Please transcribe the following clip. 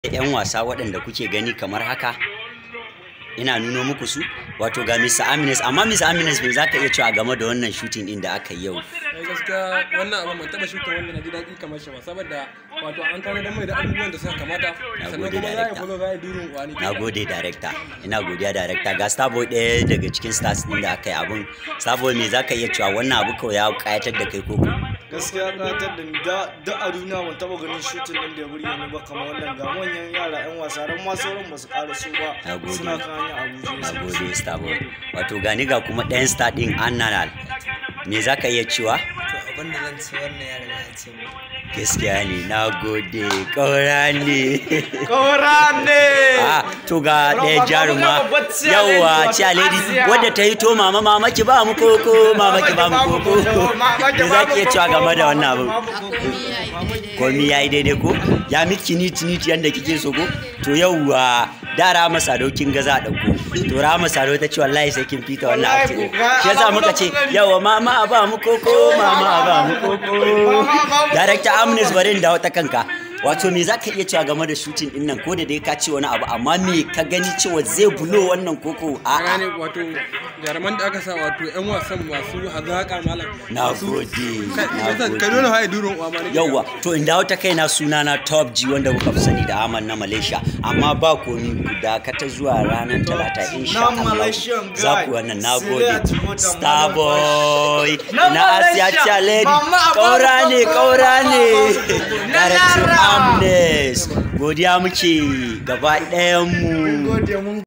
'yan wasa waɗanda kuke gani kamar haka ina nuno muku su wato ga Mr. Amines amma Mr. Amines me zaka iya cewa game da wannan shooting din da aka yi yau ai gaskiya wannan abin ban taba shuka wanda na ji daɗi kamar shi ba saboda wato an kana dan mai da abubuwan da suka kamata sannan gode, kuma za a director. follow za a yi durin wani na gode director ina godiya director ga starboy ɗaya daga cikin stars din da aka yi abun starboy me zaka iya cewa wannan abu kawai ya kayatar da kai koko gaskiya ƙayatar da ni da da a duniya ban taɓa ganin shutin nan da ya burge ni ba kamar wannan ga manyan yara 'yan wasa ran ma sauran ba su ƙara so ba Na gode. suna kan hanyar abuja na gode starboy wato gani ga kuma ɗayan star din annanal me zaka iya cewa to abin da zan ci wannan ya riga ya ce mu gaskiya ne na gode ƙaura ne kora ne Ah, to ga ɗaya Roba, jaruma babu ga babbar ciya yawa lady, ciya lady Asiya. wadda ta yi to mama mama ki ba mu koko mama ki ba mu koko me za ki iya cewa game da wannan abu komi ya yi daidai ko ya miki niti niti yadda kike so ko to yauwa da rama sado kin ga za a ɗauko to rama sado ta ce wallahi sai kin fita wannan Wallahi ake ko, ga shi yasa muka ce alamun kokari. yawa mama a ba mu koko mama a ba mu koko director amnes bari da wata kanka wato me za ka iya cewa game da shooting din nan ko da dai ka ce wani abu amma me ka gani cewa zai bulo wannan koko a a gane wato jaruman da aka sa wato yan wasan masu hazaƙa malam na Masu- gode kai na yasa gode kai dole ha durin uwa ma nake yauwa to in dawo ta kaina suna na top g wanda kuka fi sani da aman na malaysia amma ba komi guda ka ta zuwa ranar talata insha Na Allah Malaysian za guy. ku wannan na Sile gode a Timota, starboy Na na asiya Malaysia. challenge Mama, a kaura bamu ne koko, kaura ne Na director Lara. amnes godiya muke gaba ɗayan mu gode mun